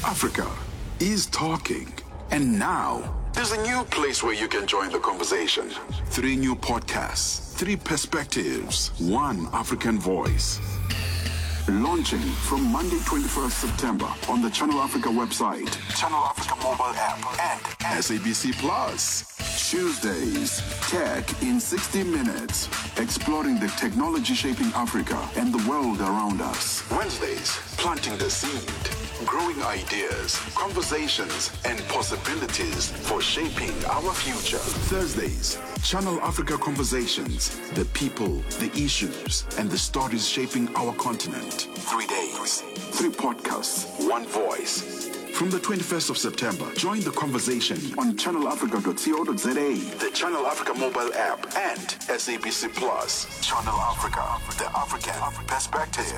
Africa is talking. And now, there's a new place where you can join the conversation. Three new podcasts, three perspectives, one African voice. Launching from Monday, 21st September on the Channel Africa website, Channel Africa mobile app, and SABC Plus. Tuesdays, Tech in 60 Minutes, exploring the technology shaping Africa and the world around us. Wednesdays, planting the seed, growing ideas, conversations, and possibilities for shaping our future. Thursdays, Channel Africa Conversations, the people, the issues, and the stories shaping our continent. Three days, three podcasts, one voice. From the 21st of September, join the conversation on channelafrica.co.za, the Channel Africa mobile app, and SABC Plus. Channel Africa, the African perspective.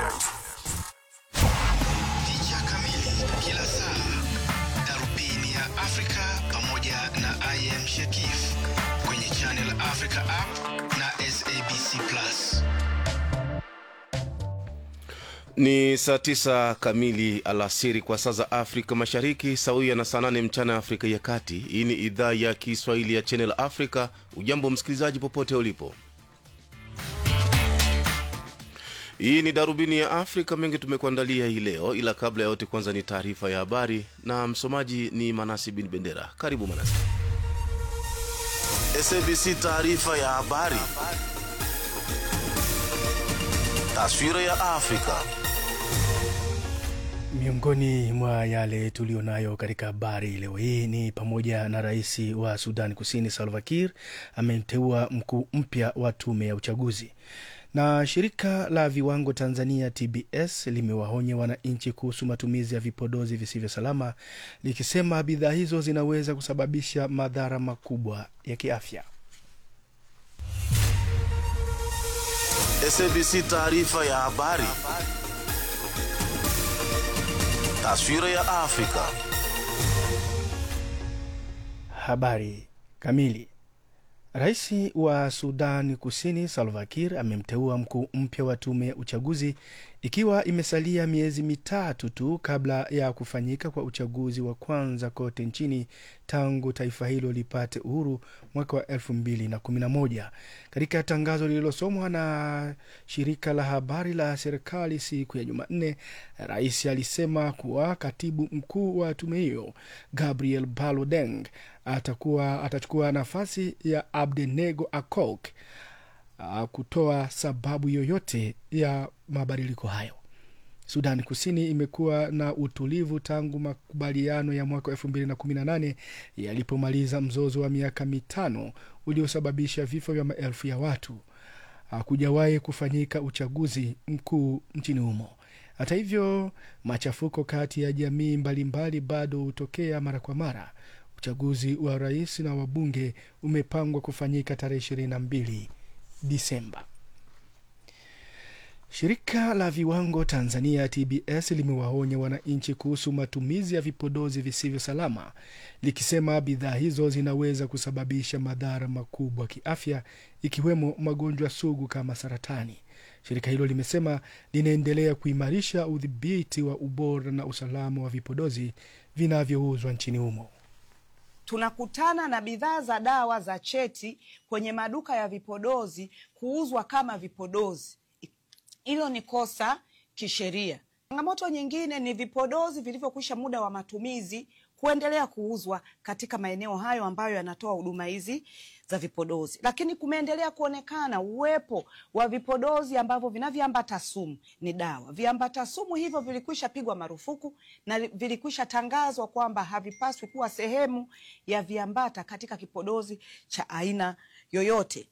Picha kamili kila saa, darubini ya Afrika pamoja na IM Shekif kwenye Channel Africa app na SABC Plus. Ni saa tisa kamili alasiri kwa saa za Afrika Mashariki, sawia na saa nane mchana Afrika ya Kati. Hii ni idhaa ya Kiswahili ya Channel Africa. Ujambo msikilizaji, popote ulipo. Hii ni darubini ya Afrika. Mengi tumekuandalia hii leo, ila kabla ya yote, kwanza ni taarifa ya habari na msomaji ni Manasi bin Bendera. Karibu Manasi. SABC taarifa ya habari, taswira ya Afrika. Miongoni mwa yale tuliyonayo katika habari leo hii ni pamoja na rais wa Sudan Kusini Salva Kiir amemteua mkuu mpya wa tume ya uchaguzi, na shirika la viwango Tanzania TBS limewaonya wananchi kuhusu matumizi ya vipodozi visivyo salama, likisema bidhaa hizo zinaweza kusababisha madhara makubwa ya kiafya. SABC taarifa ya habari, taswira ya Afrika. Habari kamili. Rais wa Sudan Kusini Salva Kiir amemteua mkuu mpya wa tume ya uchaguzi ikiwa imesalia miezi mitatu tu kabla ya kufanyika kwa uchaguzi wa kwanza kote nchini tangu taifa hilo lipate uhuru mwaka wa elfu mbili na kumi na moja. Katika tangazo lililosomwa na shirika la habari la serikali siku ya Jumanne, rais alisema kuwa katibu mkuu wa tume hiyo Gabriel Balodeng atakuwa atachukua nafasi ya Abdenego Akok uh, kutoa sababu yoyote ya mabadiliko hayo. Sudan Kusini imekuwa na utulivu tangu makubaliano ya mwaka elfu mbili na kumi na nane yalipomaliza mzozo wa miaka mitano uliosababisha vifo vya maelfu ya watu. Hakujawahi kufanyika uchaguzi mkuu nchini humo. Hata hivyo, machafuko kati ya jamii mbalimbali bado hutokea mara kwa mara. Uchaguzi wa rais na wabunge umepangwa kufanyika tarehe ishirini na mbili Disemba. Shirika la viwango Tanzania TBS limewaonya wananchi kuhusu matumizi ya vipodozi visivyo salama, likisema bidhaa hizo zinaweza kusababisha madhara makubwa kiafya, ikiwemo magonjwa sugu kama saratani. Shirika hilo limesema linaendelea kuimarisha udhibiti wa ubora na usalama wa vipodozi vinavyouzwa nchini humo. tunakutana na bidhaa za dawa za cheti kwenye maduka ya vipodozi kuuzwa kama vipodozi. Hilo ni kosa kisheria. Changamoto nyingine ni vipodozi vilivyokwisha muda wa matumizi kuendelea kuuzwa katika maeneo hayo ambayo yanatoa huduma hizi za vipodozi, lakini kumeendelea kuonekana uwepo wa vipodozi ambavyo vina viambata sumu, ni dawa. Viambata sumu hivyo vilikwisha pigwa marufuku na vilikwisha tangazwa kwamba havipaswi kuwa sehemu ya viambata katika kipodozi cha aina yoyote.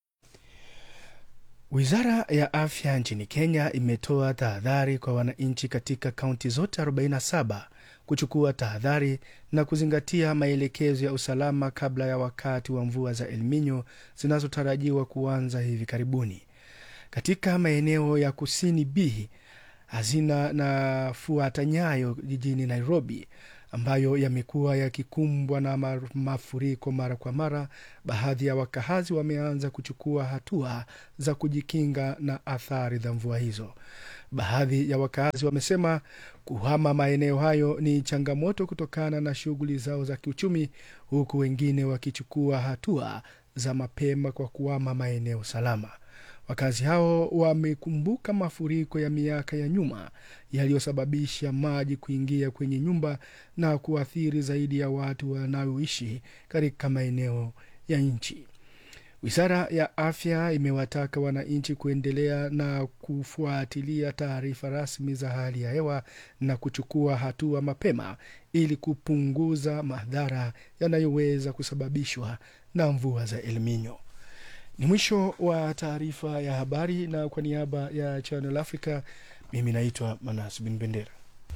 Wizara ya afya nchini Kenya imetoa tahadhari kwa wananchi katika kaunti zote 47 kuchukua tahadhari na kuzingatia maelekezo ya usalama kabla ya wakati wa mvua za El Nino zinazotarajiwa kuanza hivi karibuni. Katika maeneo ya kusini B, hazina na fuata nyayo jijini Nairobi ambayo yamekuwa yakikumbwa na ma- mafuriko mara kwa mara, baadhi ya wakazi wameanza kuchukua hatua za kujikinga na athari za mvua hizo. Baadhi ya wakazi wamesema kuhama maeneo hayo ni changamoto kutokana na shughuli zao za kiuchumi, huku wengine wakichukua hatua za mapema kwa kuhama maeneo salama. Wakazi hao wamekumbuka mafuriko ya miaka ya nyuma yaliyosababisha maji kuingia kwenye nyumba na kuathiri zaidi ya watu wanaoishi katika maeneo ya nchi. Wizara ya Afya imewataka wananchi kuendelea na kufuatilia taarifa rasmi za hali ya hewa na kuchukua hatua mapema ili kupunguza madhara yanayoweza kusababishwa na mvua za El Nino. Ni mwisho wa taarifa ya habari, na kwa niaba ya Channel Africa, mimi naitwa Manas Bin Bendera.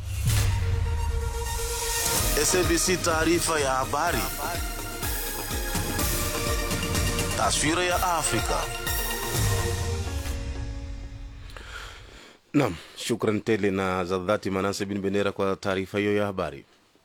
SABC taarifa ya habari. Taswira ya Afrika. Naam, shukran tele na za dhati Manase Bin Bendera kwa taarifa hiyo ya habari.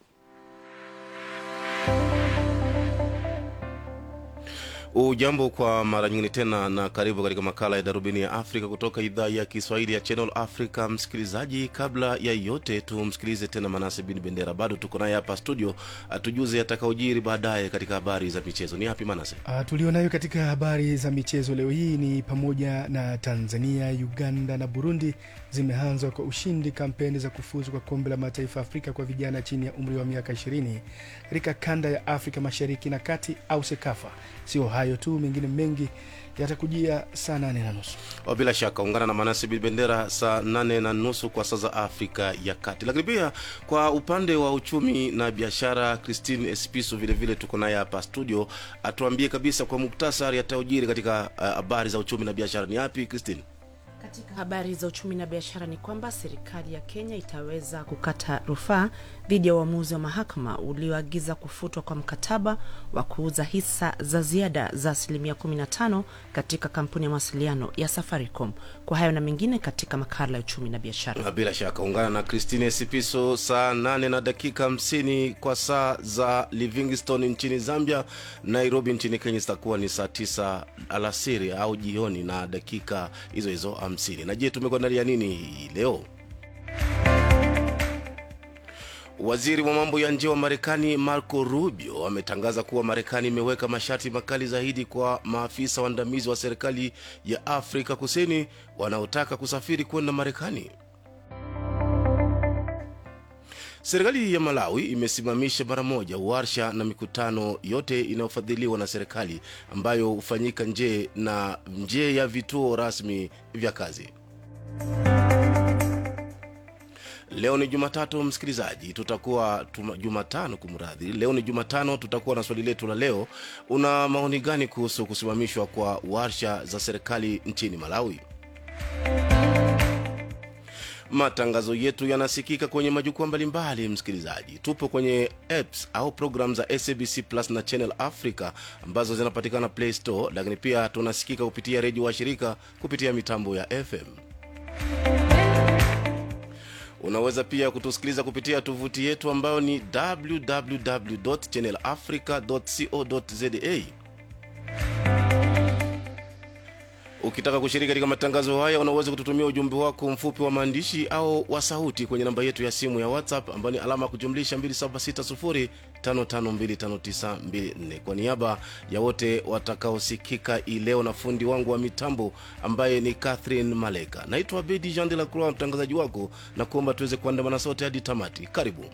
Ujambo kwa mara nyingine tena na karibu katika makala ya darubini ya Afrika kutoka idhaa ya Kiswahili ya Channel Africa. Msikilizaji, kabla ya yote tumsikilize tena Manase Bin Bendera, bado tuko naye hapa studio, atujuze atakaojiri baadaye katika habari za michezo. Ni hapi Manase? Uh, tulionayo katika habari za michezo leo hii ni pamoja na Tanzania, Uganda na Burundi zimeanza kwa ushindi kampeni za kufuzu kwa kombe la mataifa Afrika kwa vijana chini ya umri wa miaka 20 katika kanda ya Afrika mashariki na kati au SEKAFA. Sio hayo tu, mengine mengi yatakujia saa nane na nusu. Oh, bila shaka ungana na Manase Bin Bendera saa nane na nusu kwa saa za Afrika ya Kati. Lakini pia kwa upande wa uchumi na biashara, Christine Espiso vilevile tuko naye hapa studio, atuambie kabisa kwa muktasari ataujiri katika habari uh, za uchumi na biashara. Ni yapi Christine? Katika habari za uchumi na biashara ni kwamba serikali ya Kenya itaweza kukata rufaa dhidi ya uamuzi wa mahakama ulioagiza kufutwa kwa mkataba wa kuuza hisa za ziada za asilimia 15 katika kampuni ya mawasiliano ya Safaricom. Kwa hayo na mengine katika makala ya uchumi na biashara. Bila shaka ungana na Christine Sipiso saa 8 na dakika 50 kwa saa za Livingstone nchini Zambia. Nairobi nchini Kenya zitakuwa ni saa 9 alasiri au jioni na dakika hizo hizo 50. Na je, tumekuandalia nini hii leo? Waziri wa mambo ya nje wa Marekani Marco Rubio ametangaza kuwa Marekani imeweka masharti makali zaidi kwa maafisa waandamizi wa serikali ya Afrika Kusini wanaotaka kusafiri kwenda Marekani. Serikali ya Malawi imesimamisha mara moja warsha na mikutano yote inayofadhiliwa na serikali ambayo hufanyika nje na nje ya vituo rasmi vya kazi. Leo ni Jumatatu, msikilizaji, tutakuwa tuma, Jumatano kumradhi. Leo ni Jumatano, tutakuwa na swali letu la leo. Una maoni gani kuhusu kusimamishwa kwa warsha za serikali nchini Malawi? Matangazo yetu yanasikika kwenye majukwaa mbalimbali. Msikilizaji, tupo kwenye apps au program za SABC Plus na Channel Africa ambazo zinapatikana Play Store, lakini pia tunasikika kupitia redio wa shirika kupitia mitambo ya FM. Unaweza pia kutusikiliza kupitia tovuti yetu ambayo ni www.channelafrica.co.za. Ukitaka kushiriki katika matangazo haya, unaweza kututumia ujumbe wako mfupi wa maandishi au wa sauti kwenye namba yetu ya simu ya WhatsApp ambayo ni alama ya kujumlisha 2760552594. Kwa niaba ya wote watakaosikika hii leo na fundi wangu wa mitambo ambaye ni Catherine Maleka, naitwa Bedi Jean de la Croix, mtangazaji wako, na kuomba tuweze kuandamana sote hadi tamati. Karibu.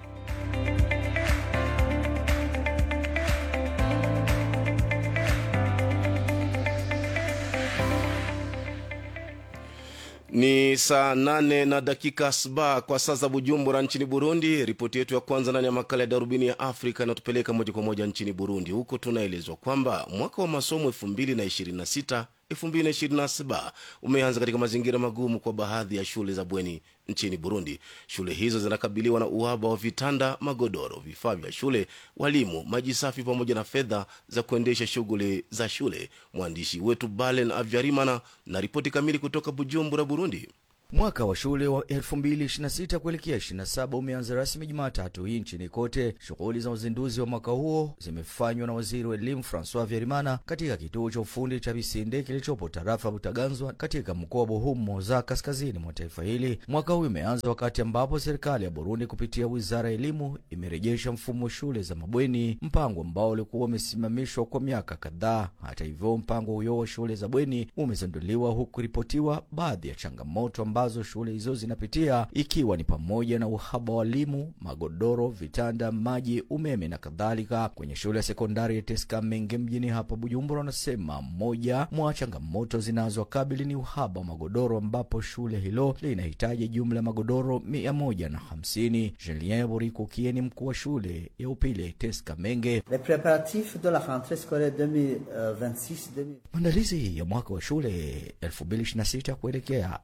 Ni saa nane na dakika saba kwa saa za Bujumbura nchini Burundi. Ripoti yetu ya kwanza ndani ya makala ya darubini ya Afrika inatupeleka moja kwa moja nchini Burundi. Huko tunaelezwa kwamba mwaka wa masomo 2026 2027 umeanza katika mazingira magumu kwa baadhi ya shule za bweni nchini Burundi. Shule hizo zinakabiliwa na uhaba wa vitanda, magodoro, vifaa vya shule, walimu, maji safi pamoja na fedha za kuendesha shughuli za shule. Mwandishi wetu Balen Avyarimana na ripoti kamili kutoka Bujumbura, Burundi. Mwaka wa shule wa 2026 kuelekea 27 umeanza rasmi Jumatatu hii nchini kote. Shughuli za uzinduzi wa mwaka huo zimefanywa na waziri wa elimu Francois Vyarimana katika kituo cha ufundi cha Bisinde kilichopo tarafa Butaganzwa katika mkoa wa Buhumo za kaskazini mwa taifa hili. Mwaka huu umeanza wakati ambapo serikali ya Burundi kupitia wizara ya elimu imerejesha mfumo wa shule za mabweni, mpango ambao ulikuwa umesimamishwa kwa miaka kadhaa. Hata hivyo, mpango huyo wa shule za bweni umezinduliwa huku ripotiwa baadhi ya changamoto ambazo shule hizo zinapitia ikiwa ni pamoja na uhaba wa walimu, magodoro, vitanda, maji, umeme na kadhalika. Kwenye shule ya sekondari ya Teska Menge mjini hapa Bujumbura, wanasema moja mwa changamoto zinazokabili ni uhaba wa magodoro, ambapo shule hilo linahitaji jumla ya magodoro mia moja na hamsini. Julien Borikukie ni mkuu wa shule ya upili Teska Menge. Les préparatifs de la rentrée scolaire 2026-2027 Maandalizi ya mwaka wa shule 2026 kuelekea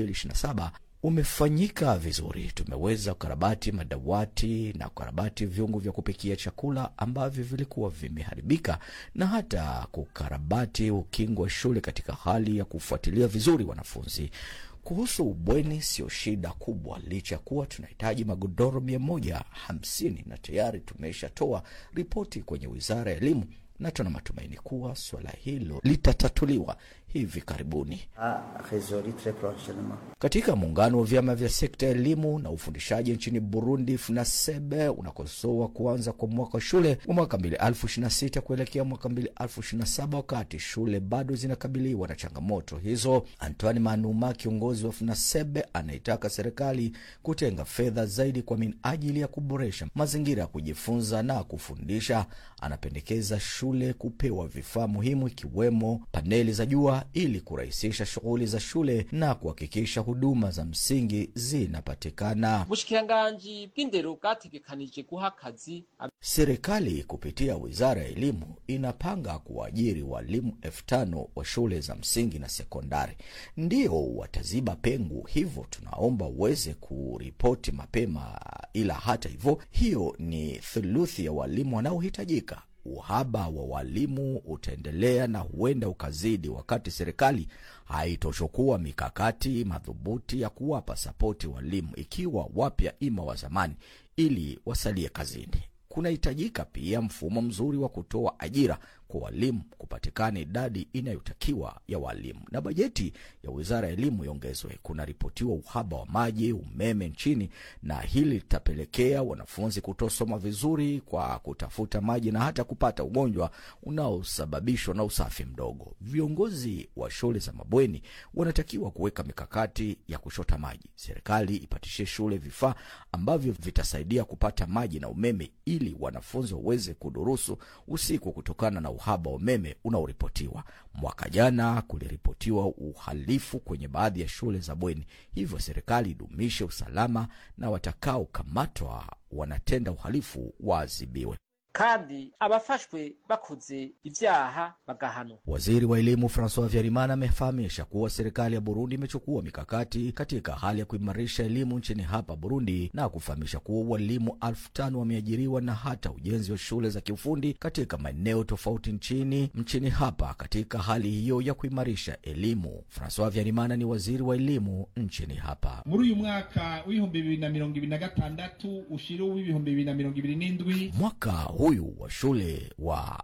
2027 umefanyika vizuri. Tumeweza kukarabati madawati na kukarabati vyungu vya kupikia chakula ambavyo vilikuwa vimeharibika na hata kukarabati ukingo wa shule katika hali ya kufuatilia vizuri wanafunzi. Kuhusu ubweni, sio shida kubwa, licha ya kuwa tunahitaji magodoro mia moja hamsini na tayari tumeshatoa ripoti kwenye wizara ya elimu na tuna matumaini kuwa suala hilo litatatuliwa hivi karibuni. a résolu très prochainement. Katika muungano wa vyama vya sekta ya elimu na ufundishaji nchini Burundi, FUNASEBE unakosoa kuanza kwa mwaka wa shule wa mwaka 2026 kuelekea mwaka 2027 wakati shule bado zinakabiliwa na changamoto hizo. Antoine Manuma, kiongozi wa FUNASEBE, anaitaka serikali kutenga fedha zaidi kwa minajili ya kuboresha mazingira ya kujifunza na kufundisha. Anapendekeza shule kupewa vifaa muhimu ikiwemo paneli za jua ili kurahisisha shughuli za shule na kuhakikisha huduma za msingi zinapatikana. ubushikiranganji bw'indero bwategekanije guha akazi Serikali kupitia wizara ya elimu inapanga kuwaajiri walimu elfu tano wa shule za msingi na sekondari, ndio wataziba pengo. Hivyo tunaomba uweze kuripoti mapema, ila hata hivyo, hiyo ni thuluthi ya walimu wanaohitajika. Uhaba wa walimu utaendelea na huenda ukazidi wakati serikali haitochukua mikakati madhubuti ya kuwapa sapoti walimu, ikiwa wapya ima wa zamani, ili wasalie kazini. Kunahitajika pia mfumo mzuri wa kutoa ajira kwa walimu, kupatikana idadi inayotakiwa ya walimu na bajeti ya wizara ya elimu iongezwe. Kunaripotiwa uhaba wa maji, umeme nchini, na hili litapelekea wanafunzi kutosoma vizuri kwa kutafuta maji na hata kupata ugonjwa unaosababishwa na usafi mdogo. Viongozi wa shule za mabweni wanatakiwa kuweka mikakati ya kushota maji. Serikali ipatishie shule vifaa ambavyo vitasaidia kupata maji na umeme ili wanafunzi waweze kudurusu usiku kutokana na uhaba wa umeme unaoripotiwa. Mwaka jana kuliripotiwa uhalifu kwenye baadhi ya shule za bweni, hivyo serikali idumishe usalama na watakaokamatwa wanatenda uhalifu waadhibiwe. kandi abafashwe bakoze ivyaha bagahanwa Waziri wa elimu Francois Vyarimana amefahamisha kuwa serikali ya Burundi imechukua mikakati katika hali ya kuimarisha elimu nchini hapa Burundi na kufahamisha kuwa walimu elfu tano wameajiriwa na hata ujenzi wa shule za kiufundi katika maeneo tofauti nchini nchini hapa katika hali hiyo ya kuimarisha elimu. Francois Vyarimana ni waziri wa elimu nchini hapa. muri uyu mwaka w'ibihumbi bibiri na mirongo ibiri na gatandatu ushira uw'ibihumbi bibiri na mirongo ibiri n'indwi Mwaka huyu wa shule wa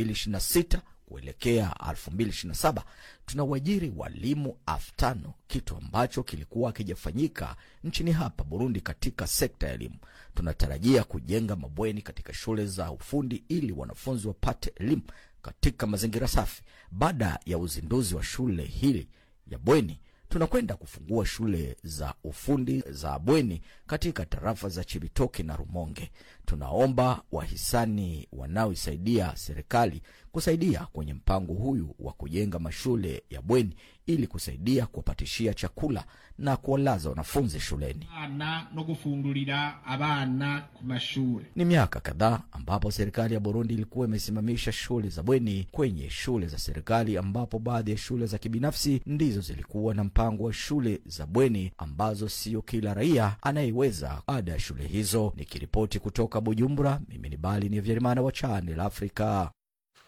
2026 kuelekea 2027 tunawajiri walimu elfu tano kitu ambacho kilikuwa hakijafanyika nchini hapa Burundi katika sekta ya elimu. Tunatarajia kujenga mabweni katika shule za ufundi ili wanafunzi wapate elimu katika mazingira safi. Baada ya uzinduzi wa shule hili ya bweni tunakwenda kufungua shule za ufundi za bweni katika tarafa za Chibitoke na Rumonge. Tunaomba wahisani wanaoisaidia serikali kusaidia kwenye mpango huyu wa kujenga mashule ya bweni ili kusaidia kuwapatishia chakula na kuwalaza wanafunzi shuleni. abana no gufungurira abana ku mashure Ni miaka kadhaa ambapo serikali ya Burundi ilikuwa imesimamisha shule za bweni kwenye shule za serikali, ambapo baadhi ya shule za kibinafsi ndizo zilikuwa na mpango wa shule za bweni ambazo sio kila raia anayeweza ada ya shule hizo. Nikiripoti kutoka Bujumbura, mimi ni Bali ni Vyerimana wa Channel Africa.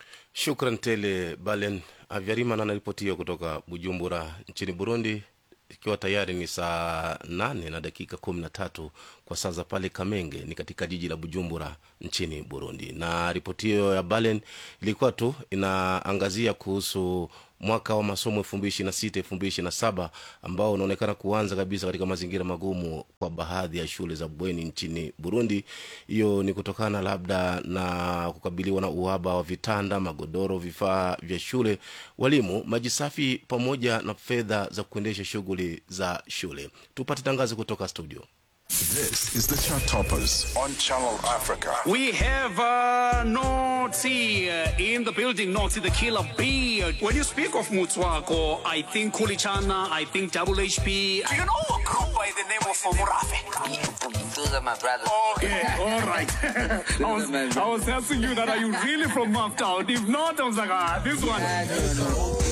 Shukran tele Balen Avyarimana anaripoti hiyo kutoka Bujumbura nchini Burundi. ikiwa tayari ni saa nane na dakika kumi na tatu kwa saa za pale Kamenge ni katika jiji la Bujumbura nchini Burundi. Na ripoti hiyo ya Balen ilikuwa tu inaangazia kuhusu mwaka wa masomo elfu mbili ishirini na sita elfu mbili ishirini na saba ambao unaonekana kuanza kabisa katika mazingira magumu kwa baadhi ya shule za bweni nchini Burundi. Hiyo ni kutokana labda na kukabiliwa na uhaba wa vitanda, magodoro, vifaa vya shule, walimu, maji safi pamoja na fedha za kuendesha shughuli za shule. Tupate tangazo kutoka studio. This is the Chart Toppers on Channel Africa. We have uh, Noti uh, in the building, Noti the killer bee. When you speak of Mutswako, I think Kulichana, I think Double HP. Do you know a group by the name of Murafe? Those are my brothers. Okay, all right. I, was, I was asking you that are you really from Maftown? If not, I was like, ah, this one.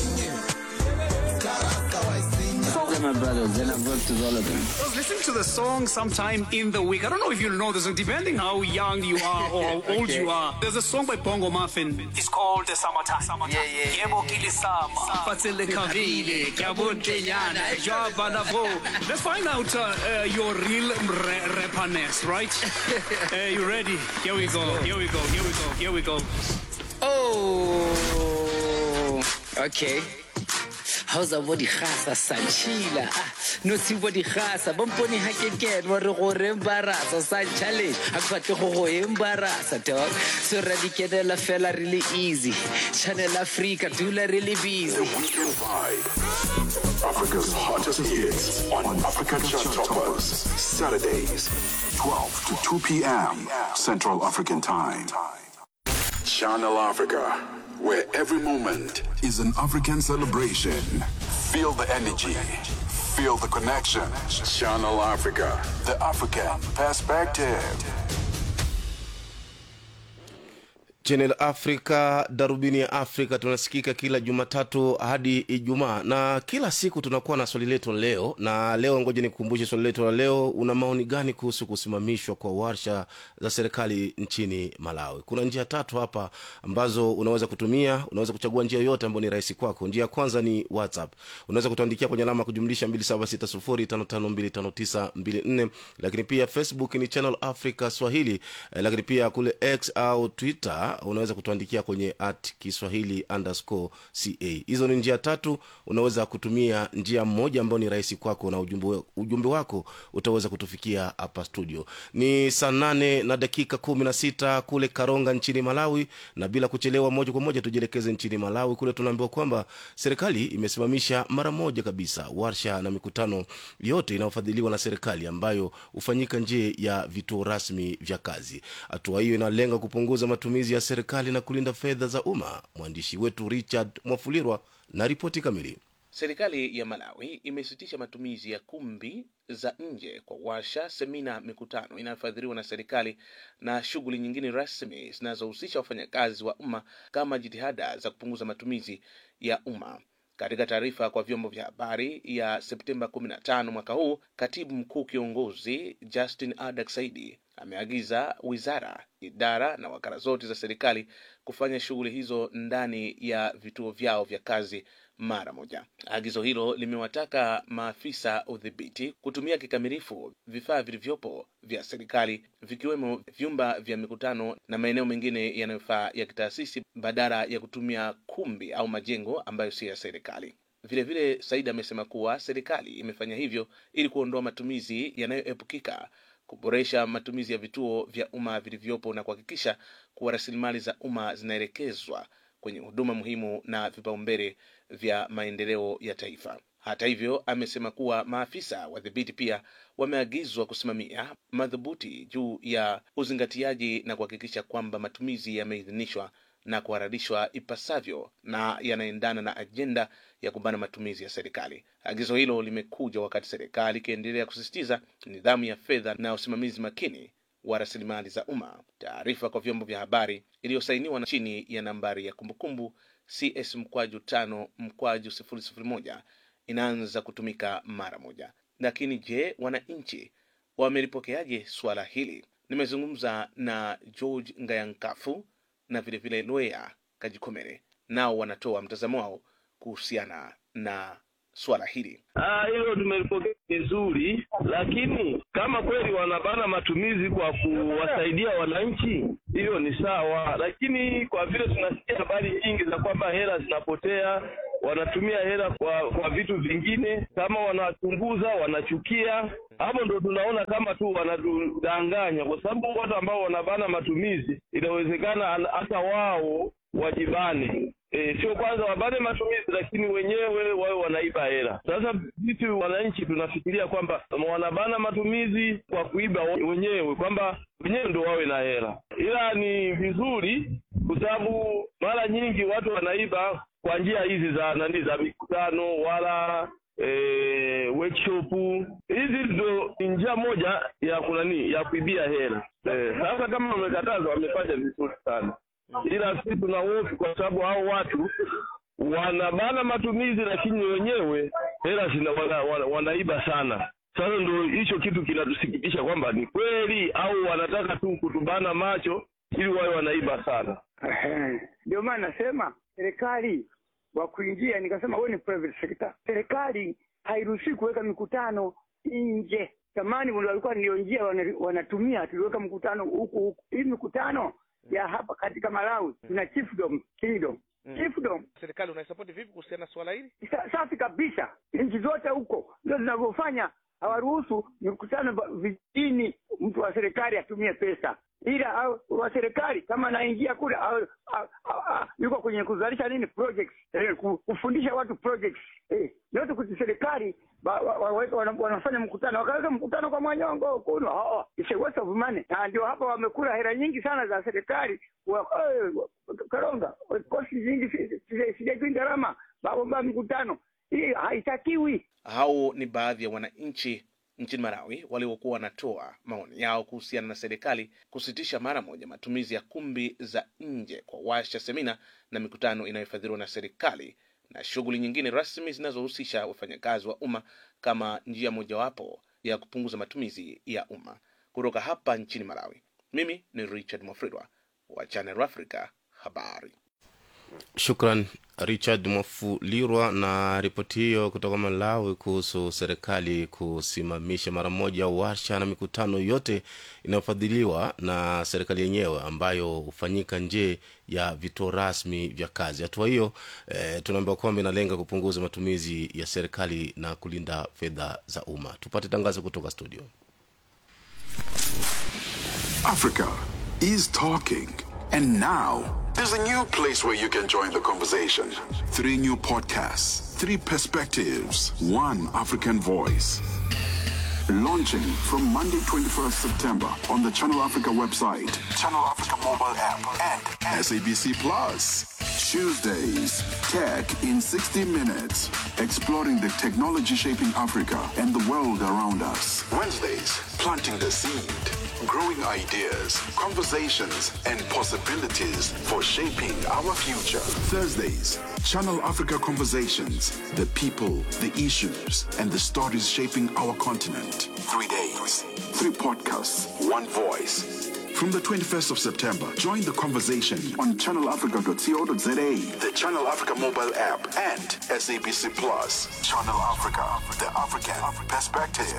Those are my brothers, and I've worked with all of them. I was listening to the song sometime in the week. I don't know if you know the song, depending how young you are or how old you are. There's a song by Bongo Muffin. It's called the Summertime. Summertime. Yeah, yeah. Yebo kilisama, fatsele kavile, kyabonte nyana, jwaba na vo. Let's find out uh, uh, your real re- rapperness, right? uh, you ready? Here we go. Here we go. Here we go. Here we go. Oh, okay. How's body khasa sanchila no si body khasa bomponi ha ke ke wa re go re embarasa sa challenge ha ke batle go go embarasa dog so ra di kenela fela really easy channel africa dula really busy Weekend Vibe. Africa's hottest hits on Africa Chart Toppers. Saturdays, 12 to 2 p.m. Central African Time. Channel Africa, where every moment is an African celebration. Feel the energy. Feel the connection. Channel Africa, the African perspective. Channel Africa, darubini ya Afrika, tunasikika kila Jumatatu hadi Ijumaa na kila siku tunakuwa na swali letu la leo. Na leo, ngoja nikukumbushe swali letu la leo. Una maoni gani kuhusu kusimamishwa kwa warsha za serikali nchini Malawi? Kuna njia tatu hapa ambazo unaweza kutumia. Unaweza kuchagua njia yoyote ambayo ni rahisi kwako. Njia ya kwanza ni WhatsApp, unaweza kutuandikia kwenye alama ya kujumlisha 276055259254 lakini pia Facebook ni Channel Africa Swahili, eh, lakini pia kule X au Twitter unaweza kutuandikia kwenye at kiswahili underscore ca hizo ni njia tatu unaweza kutumia njia moja ambayo ni rahisi kwako na ujumbe, ujumbe wako utaweza kutufikia hapa studio ni saa nane na dakika kumi na sita kule karonga nchini malawi na bila kuchelewa moja kwa moja tujielekeze nchini malawi kule tunaambiwa kwamba serikali imesimamisha mara moja kabisa warsha na mikutano yote inayofadhiliwa na serikali ambayo hufanyika nje ya vituo rasmi vya kazi hatua hiyo inalenga kupunguza matumizi ya serikali na kulinda fedha za umma mwandishi wetu richard mwafulirwa na ripoti kamili Serikali ya Malawi imesitisha matumizi ya kumbi za nje kwa warsha, semina, mikutano inayofadhiliwa na serikali na shughuli nyingine rasmi zinazohusisha wafanyakazi wa umma kama jitihada za kupunguza matumizi ya umma. Katika taarifa kwa vyombo vya habari ya Septemba 15 mwaka huu, katibu mkuu kiongozi Justin Adak Saidi ameagiza wizara, idara na wakala zote za serikali kufanya shughuli hizo ndani ya vituo vyao vya kazi mara moja. Agizo hilo limewataka maafisa udhibiti kutumia kikamilifu vifaa vilivyopo vya serikali vikiwemo vyumba vya mikutano na maeneo mengine yanayofaa ya kitaasisi badala ya kutumia kumbi au majengo ambayo si ya serikali. Vilevile, Said amesema kuwa serikali imefanya hivyo ili kuondoa matumizi yanayoepukika, kuboresha matumizi ya vituo vya umma vilivyopo na kuhakikisha kuwa rasilimali za umma zinaelekezwa kwenye huduma muhimu na vipaumbele vya maendeleo ya taifa. Hata hivyo, amesema kuwa maafisa wadhibiti pia wameagizwa kusimamia madhubuti juu ya uzingatiaji na kuhakikisha kwamba matumizi yameidhinishwa na kuharadishwa ipasavyo na yanaendana na ajenda ya kubana matumizi ya serikali. Agizo hilo limekuja wakati serikali ikiendelea kusisitiza nidhamu ya fedha na usimamizi makini wa rasilimali za umma. Taarifa kwa vyombo vya habari iliyosainiwa na chini ya nambari ya kumbukumbu CS mkwaju tano mkwaju sifuri sifuri moja inaanza kutumika mara moja. Lakini je, wananchi wamelipokeaje suala hili? Nimezungumza na George Ngayankafu na vilevile vile Lwea Kajikomere, nao wanatoa mtazamo wao kuhusiana na suala hili. Ah, hilo tumelipokea vizuri, lakini kama kweli wanabana matumizi kwa kuwasaidia wananchi, hiyo ni sawa, lakini kwa vile tunasikia habari nyingi za kwamba hela zinapotea, wanatumia hela kwa kwa vitu vingine, kama wanachunguza, wanachukia, hapo ndo tunaona kama tu wanatudanganya, kwa sababu watu ambao wanabana matumizi, inawezekana an- hata wao wajibane E, sio kwanza wabane matumizi, lakini wenyewe wawe wanaiba hela. Sasa sisi wananchi tunafikiria kwamba wanabana matumizi kwa kuiba wenyewe, kwamba wenyewe ndo wawe na hela, ila ni vizuri kwa sababu mara nyingi watu wanaiba kwa njia hizi za nani, za mikutano wala e, workshop. Hizi ndo ni njia moja ya kunani ya kuibia hela. E, sasa kama wamekataza, wamefanya vizuri sana ila sisi tuna hofu kwa sababu hao watu wanabana matumizi, lakini wenyewe hela zina wana, wana, wanaiba sana. Sasa ndo hicho kitu kinatusikitisha kwamba ni kweli au wanataka tu kutubana macho ili wawe wanaiba sana. Ehe. Ndio maana nasema serikali wa kuingia, nikasema wewe ni private sector. Serikali hairuhusi kuweka mikutano nje. Zamani wale walikuwa ndio njia wana- wanatumia, tuliweka mkutano huku huku. Hii mikutano ya hapa katika Malawi tuna chiefdom, kingdom chiefdom Serikali unaisapoti vipi kuhusiana na suala hili? Sa- safi kabisa. Nchi zote huko ndio zinavyofanya, hawaruhusu mikutano ba- vijijini, mtu wa serikali atumie pesa, ila au- wa serikali kama anaingia kule au- au- au- au- yuko kwenye kuzalisha nini projects, eh, ku- kufundisha watu projects eh, yote kuti serikali ba- wa- wa- wana- wanafanya mkutano, wakaweka mkutano kwa Mwanyongo kuno, oh, it's a waste of money. Na ndio hapa wamekula hela nyingi sana za serikali wa- eh, Karonga, kosti nyingi si- si- sijajui gharama babomba mikutano hii haitakiwi. Hao ni baadhi ya wananchi nchini Malawi waliokuwa wanatoa maoni yao kuhusiana na serikali kusitisha mara moja matumizi ya kumbi za nje kwa washa, semina na mikutano inayofadhiliwa na serikali na shughuli nyingine rasmi zinazohusisha wafanyakazi wa umma kama njia mojawapo ya kupunguza matumizi ya umma. Kutoka hapa nchini Malawi, mimi ni Richard Mwafridwa wa Channel Africa habari. Shukran Richard Mwafulirwa na ripoti hiyo kutoka Malawi kuhusu serikali kusimamisha mara moja warsha na mikutano yote inayofadhiliwa na serikali yenyewe ambayo hufanyika nje ya vituo rasmi vya kazi. Hatua hiyo eh, tunaambiwa kwamba inalenga kupunguza matumizi ya serikali na kulinda fedha za umma. Tupate tangazo kutoka studio. Africa is talking. And now, there's a new place where you can join the conversation. Three new podcasts, three perspectives, one African voice. Launching from Monday, 21st September on the Channel Africa website, Channel Africa mobile app, and SABC Plus. Tuesdays, Tech in 60 Minutes, exploring the technology shaping Africa and the world around us. Wednesdays, planting the seed, growing ideas, conversations, and possibilities for shaping our future. Thursdays, Channel Africa Conversations, the people, the issues, and the stories shaping our continent. Three days, three podcasts, one voice. From the 21st of September, join the conversation on channelafrica.co.za, the Channel Africa mobile app, and SABC Plus. Channel Africa, the African perspective.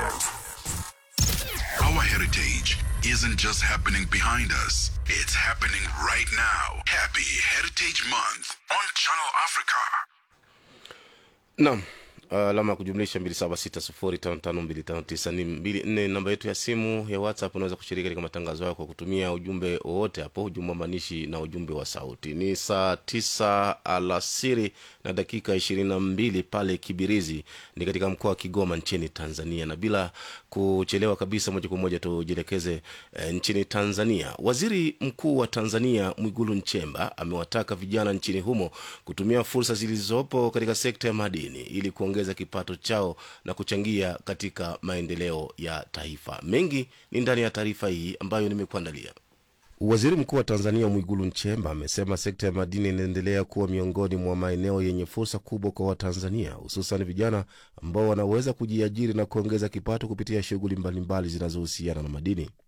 Our heritage isn't just happening behind us, it's happening right now. Happy Heritage Month on Channel Africa. Naam, alama ya kujumlisha 2760552592 ni 24 namba yetu ya simu ya whatsapp unaweza kushiriki katika matangazo yako kwa kutumia ujumbe wowote hapo ujumbe wa maanishi na ujumbe wa sauti ni saa 9 alasiri na dakika 22 pale kibirizi ni katika mkoa wa kigoma nchini tanzania na bila kuchelewa kabisa moja kwa moja tujielekeze e, nchini tanzania waziri mkuu wa tanzania mwigulu nchemba amewataka vijana nchini humo kutumia fursa zilizopo katika sekta ya madini ili kuongeza kipato chao na kuchangia katika maendeleo ya taifa mengi ni ndani ya taarifa hii ambayo nimekuandalia Waziri Mkuu wa Tanzania Mwigulu Nchemba amesema sekta ya madini inaendelea kuwa miongoni mwa maeneo yenye fursa kubwa kwa Watanzania, hususan vijana ambao wanaweza kujiajiri na kuongeza kipato kupitia shughuli mbalimbali zinazohusiana na madini.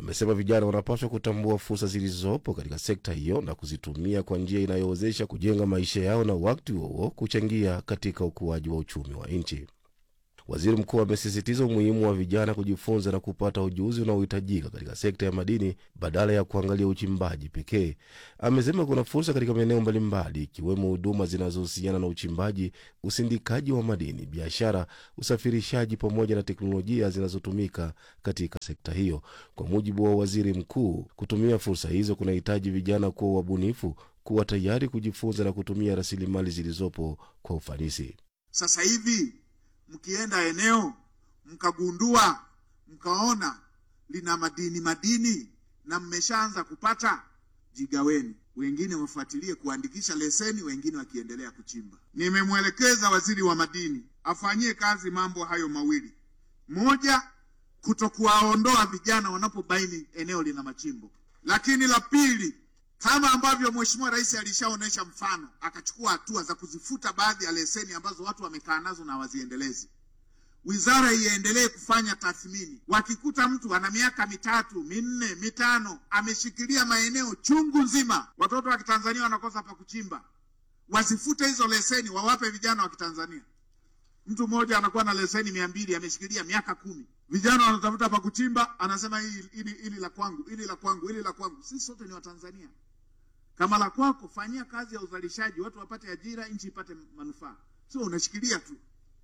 amesema vijana wanapaswa kutambua fursa zilizopo katika sekta hiyo na kuzitumia kwa njia inayowezesha kujenga maisha yao na wakati huo kuchangia katika ukuaji wa uchumi wa nchi. Waziri mkuu amesisitiza umuhimu wa vijana kujifunza na kupata ujuzi unaohitajika katika sekta ya madini badala ya kuangalia uchimbaji pekee. Amesema kuna fursa katika maeneo mbalimbali ikiwemo huduma zinazohusiana na uchimbaji, usindikaji wa madini, biashara, usafirishaji pamoja na teknolojia zinazotumika katika sekta hiyo. Kwa mujibu wa waziri mkuu, kutumia fursa hizo kunahitaji vijana kuwa wabunifu, kuwa tayari kujifunza na kutumia rasilimali zilizopo kwa ufanisi. Sasa hivi mkienda eneo mkagundua mkaona lina madini madini na mmeshaanza kupata, jigaweni. Wengine wafuatilie kuandikisha leseni, wengine wakiendelea kuchimba. Nimemwelekeza waziri wa madini afanyie kazi mambo hayo mawili: moja, kutokuwaondoa vijana wanapobaini eneo lina machimbo, lakini la pili kama ambavyo Mheshimiwa Rais alishaonyesha mfano, akachukua hatua za kuzifuta baadhi ya leseni ambazo watu wamekaa nazo na waziendelezi. Wizara iendelee kufanya tathmini. Wakikuta mtu ana miaka mitatu minne mitano ameshikilia maeneo chungu nzima, watoto wa Kitanzania wanakosa pa kuchimba, wasifute hizo leseni, wawape vijana wa Kitanzania. Mtu mmoja anakuwa na leseni mia mbili ameshikilia miaka kumi, vijana wanatafuta pa kuchimba, anasema hii ili, ili la kwangu, ili la kwangu, ili la kwangu. Sisi sote ni Watanzania. Kama la kwako, fanyia kazi ya uzalishaji, watu wapate ajira, nchi ipate manufaa, sio unashikilia tu.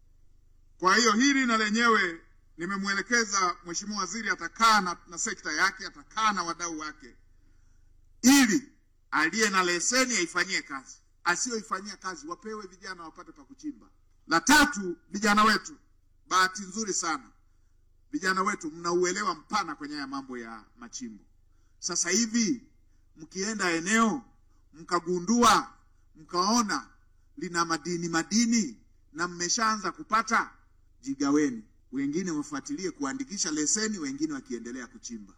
Kwa hiyo hili na lenyewe nimemwelekeza Mheshimiwa Waziri, atakaa na, na sekta yake, atakaa na wadau wake, ili aliye na leseni aifanyie kazi, asiyoifanyia kazi wapewe vijana wapate pa kuchimba. La tatu, vijana wetu, bahati nzuri sana vijana wetu mnauelewa mpana kwenye haya mambo ya machimbo. Sasa hivi mkienda eneo mkagundua mkaona lina madini madini na mmeshaanza kupata, jigaweni. Wengine wafuatilie kuandikisha leseni, wengine wakiendelea kuchimba.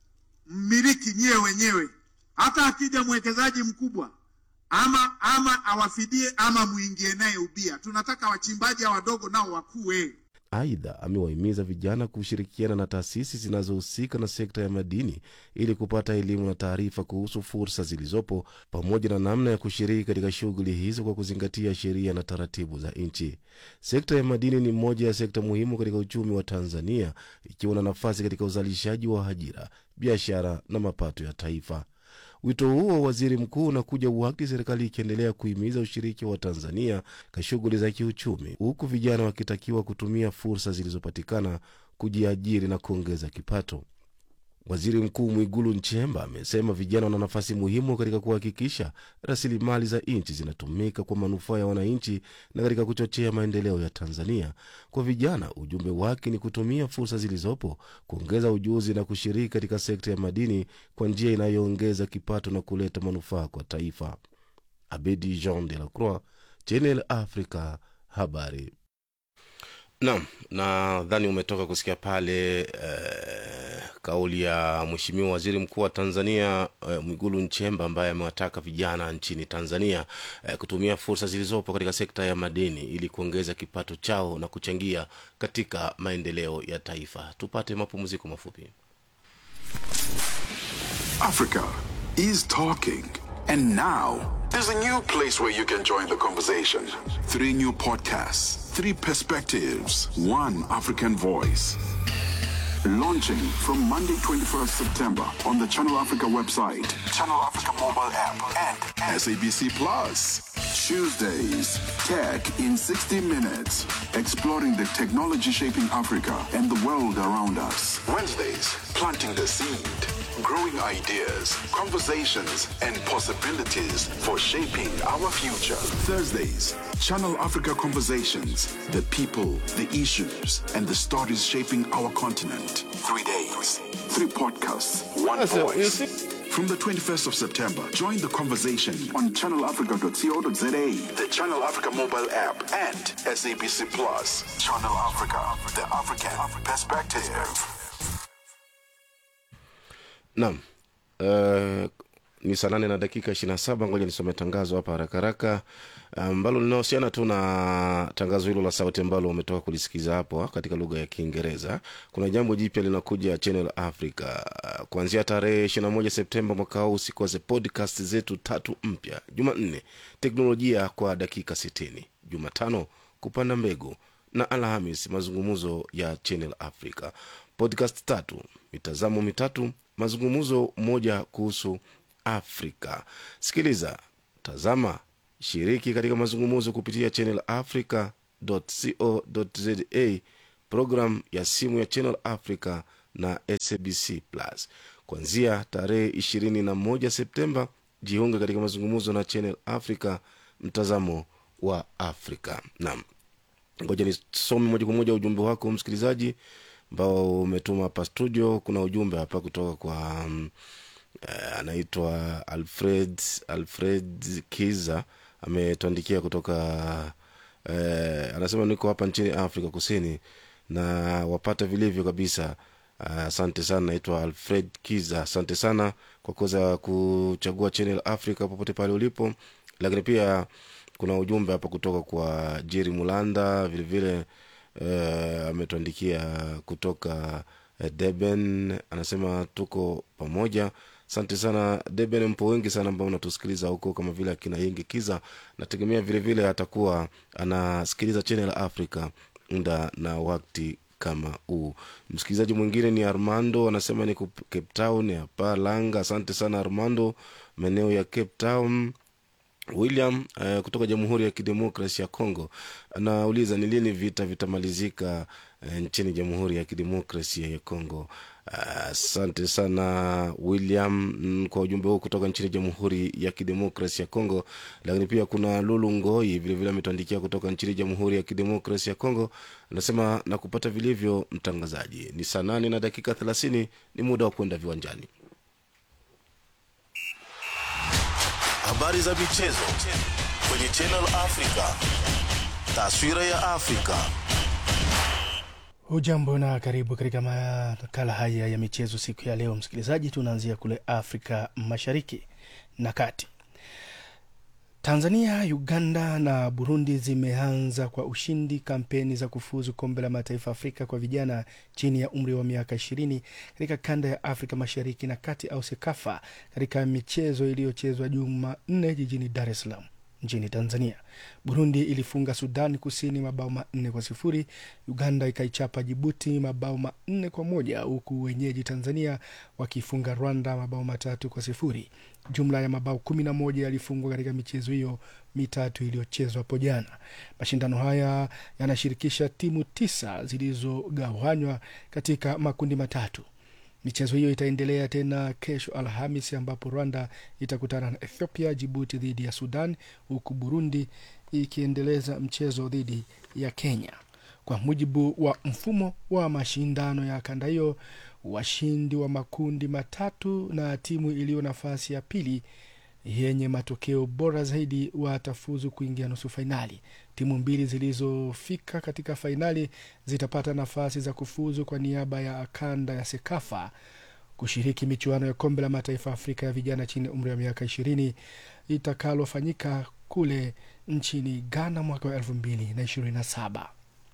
Mmiliki nyie wenyewe, hata akija mwekezaji mkubwa ama ama awafidie ama muingie naye ubia. Tunataka wachimbaji wadogo nao wakue. Aidha, amewahimiza vijana kushirikiana na taasisi zinazohusika na sekta ya madini ili kupata elimu na taarifa kuhusu fursa zilizopo pamoja na namna ya kushiriki katika shughuli hizo kwa kuzingatia sheria na taratibu za nchi. Sekta ya madini ni moja ya sekta muhimu katika uchumi wa Tanzania, ikiwa na nafasi katika uzalishaji wa ajira, biashara na mapato ya taifa. Wito huo wa waziri mkuu unakuja wakati serikali ikiendelea kuhimiza ushiriki wa Tanzania katika shughuli za kiuchumi, huku vijana wakitakiwa kutumia fursa zilizopatikana kujiajiri na kuongeza kipato. Waziri Mkuu Mwigulu Nchemba amesema vijana wana nafasi muhimu katika kuhakikisha rasilimali za nchi zinatumika kwa manufaa ya wananchi na katika kuchochea maendeleo ya Tanzania. Kwa vijana, ujumbe wake ni kutumia fursa zilizopo, kuongeza ujuzi na kushiriki katika sekta ya madini kwa njia inayoongeza kipato na kuleta manufaa kwa taifa. Abedi Jean de la Croix, Channel Africa, habari. Naam, nadhani umetoka kusikia pale eh, kauli ya Mheshimiwa Waziri Mkuu wa Tanzania eh, Mwigulu Nchemba ambaye amewataka vijana nchini Tanzania eh, kutumia fursa zilizopo katika sekta ya madini ili kuongeza kipato chao na kuchangia katika maendeleo ya taifa. Tupate mapumziko mafupi. Africa is talking. And now, there's a new place where you can join the conversation. Three new podcasts, three perspectives, one African voice. Launching from Monday, 21st September on the Channel Africa website, Channel Africa mobile app, and SABC Plus. Tuesdays, Tech in 60 Minutes, exploring the technology shaping Africa and the world around us. Wednesdays, planting the seed, growing ideas, conversations, and possibilities for shaping our future. Thursdays, Channel Africa Conversations, the people, the issues, and the stories shaping our continent. Three days, three podcasts, one That's it. voice. You see- From the 21st of September, join the conversation on channelafrica.co.za, the Channel Africa mobile app, and SABC Plus. Channel Africa, the African perspective. Naam. Uh, ni saa nane na dakika ishiri na saba ngoja nisome tangazo hapa haraka haraka ambalo linahusiana tu na tangazo hilo la sauti ambalo umetoka kulisikiza hapo katika lugha ya kiingereza kuna jambo jipya linakuja channel africa kuanzia tarehe ishiri na moja septemba mwaka huu usikose podcast zetu tatu mpya jumanne teknolojia kwa dakika sitini jumatano kupanda mbegu na alhamis mazungumzo ya channel africa podcast tatu mitazamo mitatu mazungumzo moja kuhusu afrika sikiliza tazama shiriki katika mazungumzo kupitia channel africa co za program ya simu ya channel africa na sabc plus kuanzia tarehe ishirini na moja septemba jiunge katika mazungumzo na channel africa mtazamo wa afrika naam ngoja nisome moja kwa moja ujumbe wako msikilizaji ambao umetuma hapa studio kuna ujumbe hapa kutoka kwa um, uh, anaitwa alfred alfred kiza ametuandikia kutoka uh, anasema niko hapa nchini afrika kusini na wapata vilivyo kabisa asante uh, sana naitwa alfred kiza asante sana kwa kuweza kuchagua channel africa popote pale ulipo lakini pia kuna ujumbe hapa kutoka kwa jeri mulanda vilevile uh, ametuandikia kutoka uh, deben anasema tuko pamoja asante sana deben mpo wengi sana ambao unatusikiliza huko kama vile akina yengi kiza nategemea vilevile atakuwa anasikiliza channel africa muda na wakti kama huu msikilizaji mwingine ni armando anasema ni cape town hapa langa asante sana armando maeneo ya cape town william uh, kutoka jamhuri ya kidemokrasi ya congo anauliza ni lini vita vitamalizika uh, nchini jamhuri ya kidemokrasia ya congo asante uh, sana william mm, kwa ujumbe huu kutoka nchini jamhuri ya kidemokrasi ya congo lakini pia kuna lulu ngoi vilevile ametuandikia kutoka nchini jamhuri ya kidemokrasi ya congo anasema na kupata vilivyo mtangazaji ni saa nane na dakika thelathini ni muda wa kwenda viwanjani habari za michezo kwenye Channel Africa. Taswira ya Afrika. hujambo na karibu katika makala haya ya michezo siku ya leo msikilizaji tunaanzia kule afrika mashariki na kati tanzania uganda na burundi zimeanza kwa ushindi kampeni za kufuzu kombe la mataifa afrika kwa vijana chini ya umri wa miaka ishirini katika kanda ya afrika mashariki na kati au sekafa katika michezo iliyochezwa jumanne jijini dar es salaam nchini tanzania burundi ilifunga sudan kusini mabao manne kwa sifuri uganda ikaichapa jibuti mabao manne kwa moja huku wenyeji tanzania wakifunga rwanda mabao matatu kwa sifuri jumla ya mabao kumi na moja yalifungwa katika michezo hiyo mitatu iliyochezwa hapo jana mashindano haya yanashirikisha timu tisa zilizogawanywa katika makundi matatu michezo hiyo itaendelea tena kesho alhamis ambapo rwanda itakutana na ethiopia jibuti dhidi ya sudan huku burundi ikiendeleza mchezo dhidi ya kenya kwa mujibu wa mfumo wa mashindano ya kanda hiyo washindi wa makundi matatu na timu iliyo nafasi ya pili yenye matokeo bora zaidi watafuzu kuingia nusu fainali timu mbili zilizofika katika fainali zitapata nafasi za kufuzu kwa niaba ya kanda ya sekafa kushiriki michuano ya kombe la mataifa afrika ya vijana chini ya umri wa miaka ishirini itakalofanyika kule nchini ghana mwaka wa elfu mbili na ishirini na saba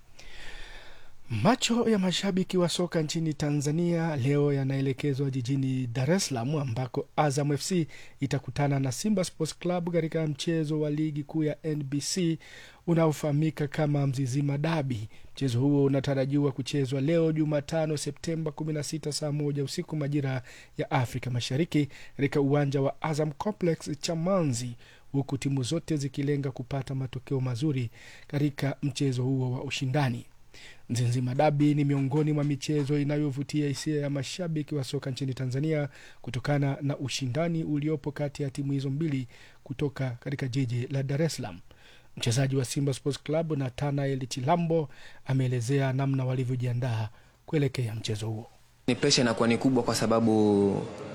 macho ya mashabiki wa soka nchini tanzania leo yanaelekezwa jijini dar es salaam ambako azam fc itakutana na simba sports club katika mchezo wa ligi kuu ya nbc unaofahamika kama mzizima dabi mchezo huo unatarajiwa kuchezwa leo jumatano septemba 16 saa moja usiku majira ya afrika mashariki katika uwanja wa azam complex chamanzi huku timu zote zikilenga kupata matokeo mazuri katika mchezo huo wa ushindani Nzinzima Dabi ni miongoni mwa michezo inayovutia hisia ya mashabiki wa soka nchini Tanzania kutokana na ushindani uliopo kati ya timu hizo mbili kutoka katika jiji la Dar es Salaam. Mchezaji wa Simba Sports Club Nathanael Chilambo ameelezea namna walivyojiandaa kuelekea mchezo huo. Ni presha inakuwa ni kubwa kwa sababu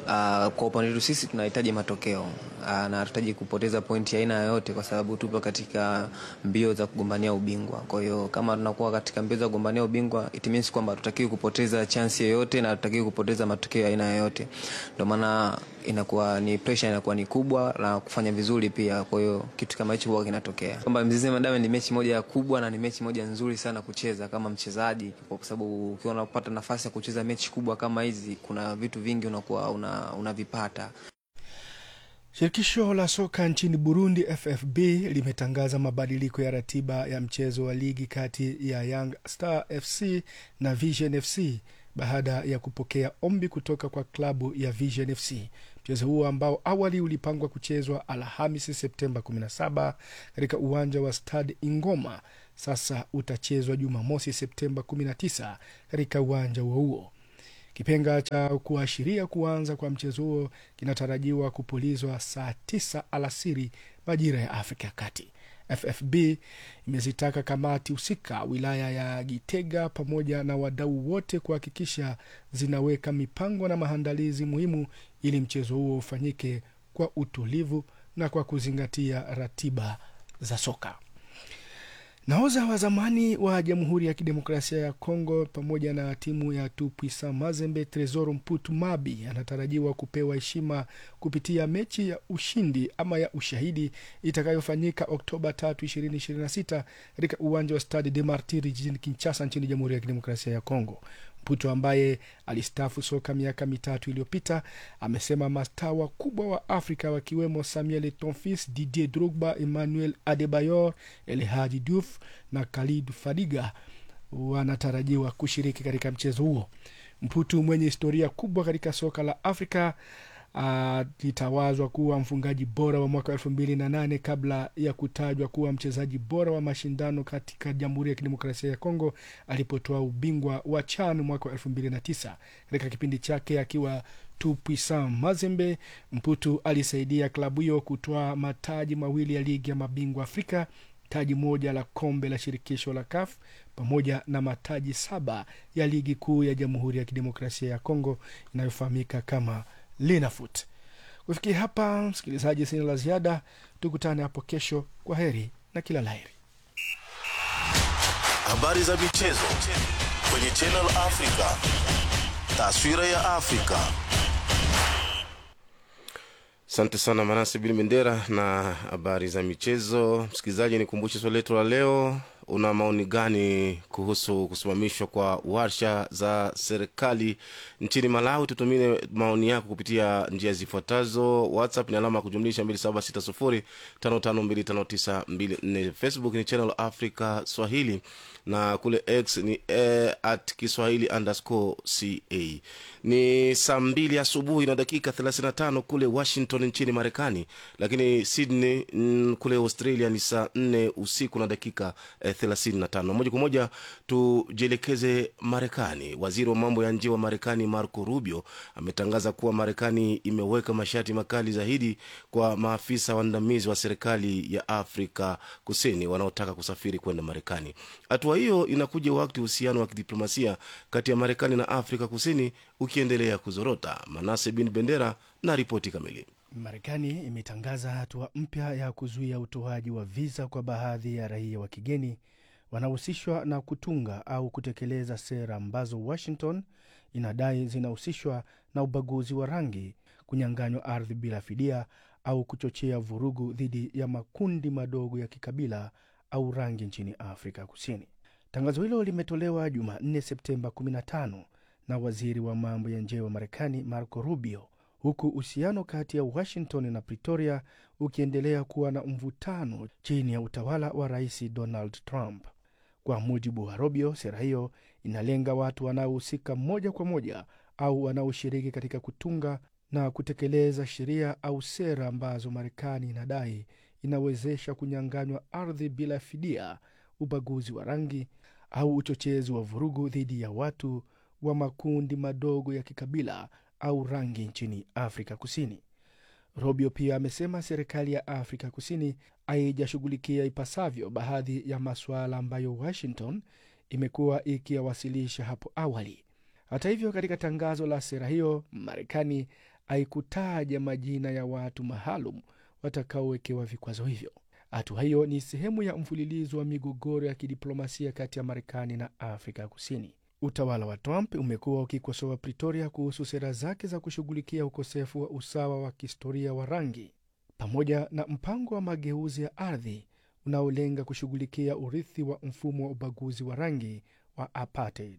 kwa upande wetu sisi tunahitaji matokeo uh, na hatutaji kupoteza pointi aina yoyote, kwa sababu tupo katika mbio za kugombania ubingwa. Kwa hiyo kama tunakuwa katika mbio za kugombania ubingwa, it means kwamba hatutakiwi kupoteza chance yoyote na hatutakiwi kupoteza matokeo aina yoyote. Ndio maana inakuwa ni pressure inakuwa ni kubwa na kufanya vizuri pia. Kwa hiyo kitu kama hicho huwa kinatokea kwamba Mzizima Diamond ni mechi moja kubwa na ni mechi moja nzuri sana kucheza kama mchezaji, kwa sababu ukiwa unapata nafasi ya kucheza mechi kubwa kama hizi, kuna vitu vingi unakuwa una, unavipata. Shirikisho la soka nchini Burundi, FFB, limetangaza mabadiliko ya ratiba ya mchezo wa ligi kati ya Young Star FC na Vision FC baada ya kupokea ombi kutoka kwa klabu ya Vision FC. Mchezo huo ambao awali ulipangwa kuchezwa Alhamisi Septemba 17 katika uwanja wa Stade Ingoma sasa utachezwa Jumamosi Septemba 19 katika uwanja huo huo. Kipenga cha kuashiria kuanza kwa mchezo huo kinatarajiwa kupulizwa saa tisa alasiri majira ya Afrika ya Kati. FFB imezitaka kamati husika wilaya ya Gitega pamoja na wadau wote kuhakikisha zinaweka mipango na maandalizi muhimu ili mchezo huo ufanyike kwa utulivu na kwa kuzingatia ratiba za soka. Nahodha wa zamani wa Jamhuri ya Kidemokrasia ya Kongo pamoja na timu ya Tupuisa Mazembe, Tresor Mputu Mabi anatarajiwa kupewa heshima kupitia mechi ya ushindi ama ya ushahidi itakayofanyika Oktoba 3, 2026 katika uwanja wa Stade de Martyrs jijini Kinshasa nchini Jamhuri ya Kidemokrasia ya Kongo. Mputo ambaye alistafu soka miaka mitatu iliyopita amesema mastaa wakubwa wa Afrika wakiwemo Samuel Tonfis, Didier Drogba, Emmanuel Adebayor, El Hadji Diouf na Khalid Fadiga wanatarajiwa kushiriki katika mchezo huo. Mputu mwenye historia kubwa katika soka la Afrika alitawazwa uh, kuwa mfungaji bora wa mwaka elfu mbili na nane kabla ya kutajwa kuwa mchezaji bora wa mashindano katika Jamhuri ya Kidemokrasia ya Kongo alipotoa ubingwa wa CHAN mwaka wa elfu mbili na tisa. Katika kipindi chake akiwa Tupuisan Mazembe, Mputu alisaidia klabu hiyo kutoa mataji mawili ya ligi ya mabingwa Afrika, taji moja la kombe la shirikisho la CAF pamoja na mataji saba ya ligi kuu ya Jamhuri ya Kidemokrasia ya Kongo inayofahamika kama Linafoot. Kufikia hapa, msikilizaji, sina la ziada. Tukutane hapo kesho. Kwa heri na kila laheri. Habari za michezo kwenye Channel Africa, taswira ya Afrika. Asante sana Manase Bili Bendera na habari za michezo. Msikilizaji, nikumbushe swali letu la leo una maoni gani kuhusu kusimamishwa kwa warsha za serikali nchini Malawi? Tutumie maoni yako kupitia njia zifuatazo: WhatsApp ni alama ya kujumlisha 2760552594, Facebook ni Channel Africa Swahili na kule X ni e, at Kiswahili underscore ca. Ni saa mbili asubuhi na dakika 35 kule Washington nchini Marekani, lakini Sydney mm, kule Australia ni saa 4 usiku na dakika eh, 35. Moja kwa moja tujielekeze Marekani. Waziri wa mambo ya nje wa Marekani Marco Rubio ametangaza kuwa Marekani imeweka masharti makali zaidi kwa maafisa waandamizi wa serikali ya Afrika Kusini wanaotaka kusafiri kwenda Marekani. Hatua hiyo inakuja wakati uhusiano wa kidiplomasia kati ya Marekani na Afrika Kusini ukiendelea kuzorota. Manase bin Bendera na ripoti kamili. Marekani imetangaza hatua mpya ya kuzuia utoaji wa viza kwa baadhi ya raia wa kigeni wanaohusishwa na kutunga au kutekeleza sera ambazo Washington inadai zinahusishwa na ubaguzi wa rangi, kunyang'anywa ardhi bila fidia au kuchochea vurugu dhidi ya makundi madogo ya kikabila au rangi nchini Afrika Kusini. Tangazo hilo limetolewa Jumanne, Septemba 15 na waziri wa mambo ya nje wa Marekani Marco Rubio, huku uhusiano kati ya Washington na Pretoria ukiendelea kuwa na mvutano chini ya utawala wa Rais Donald Trump. Kwa mujibu wa Rubio, sera hiyo inalenga watu wanaohusika moja kwa moja au wanaoshiriki katika kutunga na kutekeleza sheria au sera ambazo Marekani inadai inawezesha kunyang'anywa ardhi bila fidia, ubaguzi wa rangi au uchochezi wa vurugu dhidi ya watu wa makundi madogo ya kikabila au rangi nchini Afrika Kusini. Rubio pia amesema serikali ya Afrika Kusini haijashughulikia ipasavyo baadhi ya masuala ambayo Washington imekuwa ikiyawasilisha hapo awali. Hata hivyo, katika tangazo la sera hiyo, Marekani haikutaja majina ya watu maalum watakaowekewa vikwazo hivyo. Hatua hiyo ni sehemu ya mfululizo wa migogoro ya kidiplomasia kati ya Marekani na Afrika Kusini. Utawala wa Trump umekuwa ukikosoa Pretoria kuhusu sera zake za kushughulikia ukosefu wa usawa wa kihistoria wa rangi pamoja na mpango wa mageuzi ya ardhi unaolenga kushughulikia urithi wa mfumo wa ubaguzi wa rangi wa apartheid.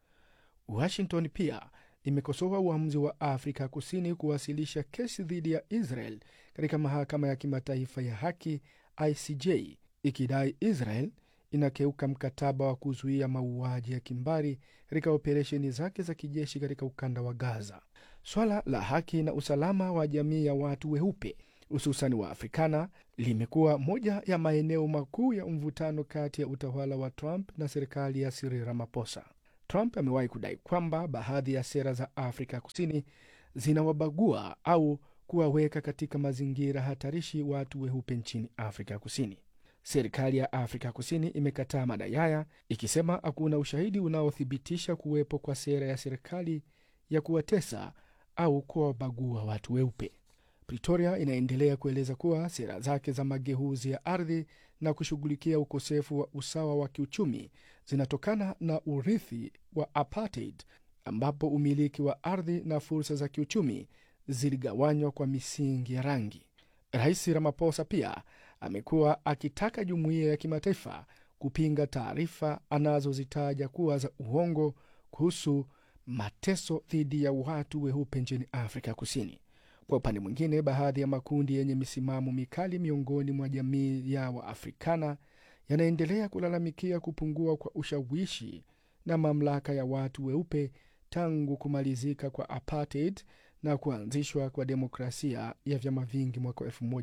Washington pia imekosoa uamuzi wa Afrika Kusini kuwasilisha kesi dhidi ya Israel katika mahakama ya kimataifa ya haki ICJ, ikidai Israel inakeuka mkataba wa kuzuia mauaji ya kimbari katika operesheni zake za kijeshi katika ukanda wa Gaza. Swala la haki na usalama wa jamii ya watu weupe hususan wa Afrikana limekuwa moja ya maeneo makuu ya mvutano kati ya utawala wa Trump na serikali ya Cyril Ramaphosa. Trump amewahi kudai kwamba baadhi ya sera za Afrika Kusini zinawabagua au kuwaweka katika mazingira hatarishi watu weupe nchini Afrika Kusini. Serikali ya Afrika Kusini imekataa madai haya ikisema hakuna ushahidi unaothibitisha kuwepo kwa sera ya serikali ya kuwatesa au kuwabagua watu weupe. Pretoria inaendelea kueleza kuwa sera zake za mageuzi ya ardhi na kushughulikia ukosefu wa usawa wa kiuchumi zinatokana na urithi wa apartheid, ambapo umiliki wa ardhi na fursa za kiuchumi ziligawanywa kwa misingi ya rangi. Rais Ramaphosa pia amekuwa akitaka jumuiya ya kimataifa kupinga taarifa anazozitaja kuwa za uongo kuhusu mateso dhidi ya watu weupe nchini Afrika Kusini. Kwa upande mwingine, baadhi ya makundi yenye misimamo mikali miongoni mwa jamii ya Waafrikana yanaendelea kulalamikia kupungua kwa ushawishi na mamlaka ya watu weupe tangu kumalizika kwa apartheid na kuanzishwa kwa demokrasia ya vyama vingi mwaka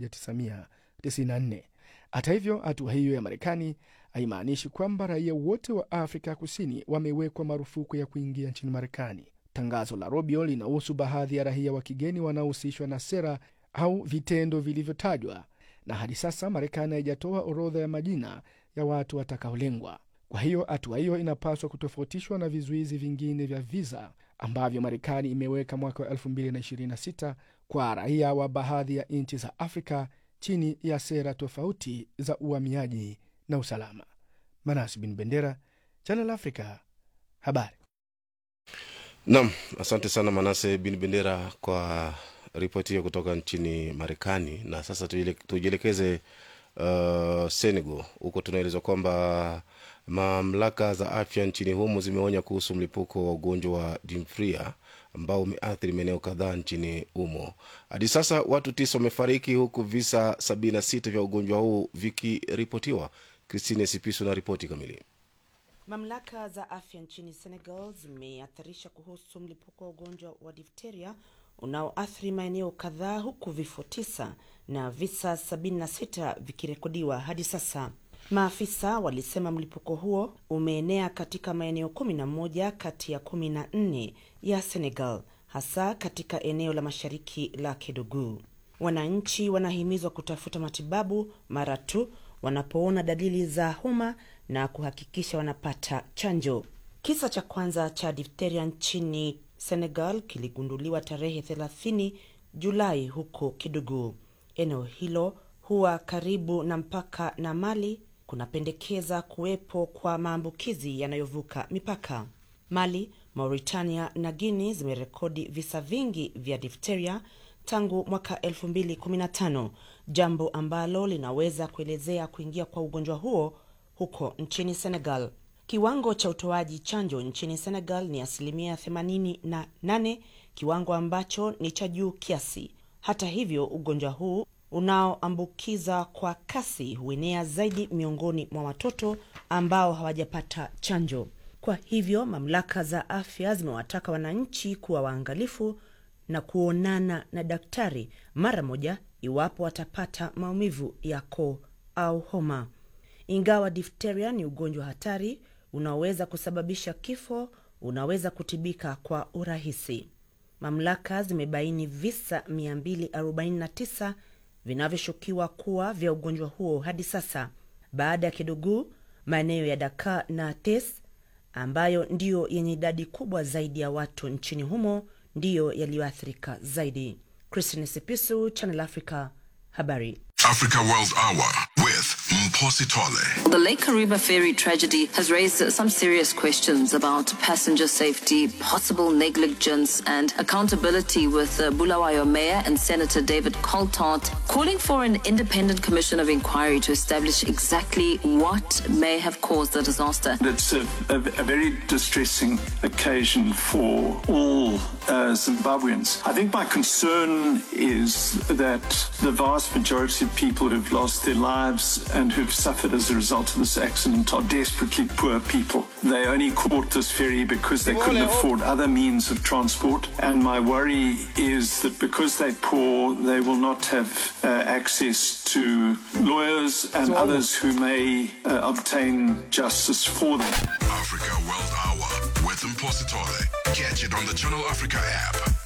1994. Hata hivyo, hatua hiyo ya Marekani haimaanishi kwamba raia wote wa Afrika Kusini wamewekwa marufuku ya kuingia nchini Marekani. Tangazo la Rubio linahusu baadhi ya raia wa kigeni wanaohusishwa na sera au vitendo vilivyotajwa, na hadi sasa Marekani haijatoa orodha ya majina ya watu watakaolengwa. Kwa hiyo hatua hiyo inapaswa kutofautishwa na vizuizi vingine vya viza ambavyo Marekani imeweka mwaka wa 2026 kwa raia wa baadhi ya nchi za Afrika chini ya sera tofauti za uhamiaji na usalama. Manas bin Bendera, Channel Africa, habari. Nam, asante sana Manase bin Bendera kwa ripoti hiyo kutoka nchini Marekani. Na sasa tujielekeze uh, Senegal. Huko tunaelezwa kwamba mamlaka za afya nchini humo zimeonya kuhusu mlipuko wa ugonjwa wa dimfria ambao umeathiri maeneo kadhaa nchini humo. Hadi sasa watu tisa wamefariki huku visa 76 vya ugonjwa huu vikiripotiwa. Christine Sipiso na ripoti kamili. Mamlaka za afya nchini Senegal zimeathirisha kuhusu mlipuko wa ugonjwa wa difteria unaoathiri maeneo kadhaa huku vifo tisa na visa 76 vikirekodiwa hadi sasa. Maafisa walisema mlipuko huo umeenea katika maeneo 11 kati ya 14 ya Senegal, hasa katika eneo la mashariki la Kedougou. Wananchi wanahimizwa kutafuta matibabu mara tu wanapoona dalili za homa na kuhakikisha wanapata chanjo. Kisa cha kwanza cha difteria nchini Senegal kiligunduliwa tarehe 30 Julai huko Kidugu. Eneo hilo huwa karibu na mpaka na Mali, kunapendekeza kuwepo kwa maambukizi yanayovuka mipaka. Mali, Mauritania na Guinea zimerekodi visa vingi vya difteria tangu mwaka 2015, jambo ambalo linaweza kuelezea kuingia kwa ugonjwa huo huko nchini Senegal. Kiwango cha utoaji chanjo nchini Senegal ni asilimia 88, kiwango ambacho ni cha juu kiasi. Hata hivyo, ugonjwa huu unaoambukiza kwa kasi huenea zaidi miongoni mwa watoto ambao hawajapata chanjo. Kwa hivyo, mamlaka za afya zimewataka wananchi kuwa waangalifu na kuonana na daktari mara moja iwapo watapata maumivu ya koo au homa. Ingawa difteria ni ugonjwa hatari unaoweza kusababisha kifo, unaweza kutibika kwa urahisi. Mamlaka zimebaini visa 249 vinavyoshukiwa kuwa vya ugonjwa huo hadi sasa, baada ya Kidugu, maeneo ya Dakar na Tes ambayo ndiyo yenye idadi kubwa zaidi ya watu nchini humo ndiyo yaliyoathirika zaidi. Christine Sipisu, Channel Africa, habari. Africa World Hour with Mposi Tole. The Lake Kariba ferry tragedy has raised some serious questions about passenger safety, possible negligence, and accountability. With uh, Bulawayo Mayor and Senator David Coltart calling for an independent commission of inquiry to establish exactly what may have caused the disaster. It's a, a, a very distressing occasion for all uh, Zimbabweans. I think my concern is that the vast majority of people who've lost their lives and who've suffered as a result of this accident are desperately poor people. They only caught this ferry because they couldn't afford other means of transport. And my worry is that because they're poor, they will not have uh, access to lawyers and others who may uh, obtain justice for them. Africa World Hour with Mposi Tole. Catch it on the Channel Africa app,